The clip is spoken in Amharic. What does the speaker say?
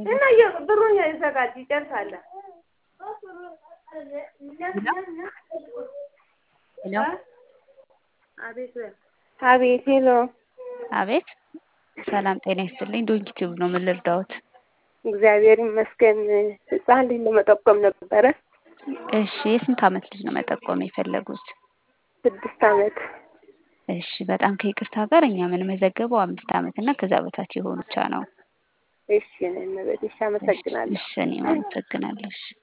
እና ብሩን ይዘጋጅ ይጨርሳል። ሄሎ አቤት አቤት። ሄሎ አቤት። ሰላም ጤና ይስጥልኝ። ዶንኪ ቲዩብ ነው። ምን ልርዳዎት? እግዚአብሔር ይመስገን። ህፃን ልጅ ለመጠቆም ነበረ። እሺ የስንት አመት ልጅ ነው መጠቆም የፈለጉት? ስድስት አመት። እሺ በጣም ከይቅርታ ጋር እኛ የምንመዘገበው አምስት አመት እና ከዛ በታች የሆኑ ብቻ ነው። እሺ እኔ እመቤት፣ እሺ አመሰግናለሁ። እሺ እኔም አመሰግናለሁ። እሺ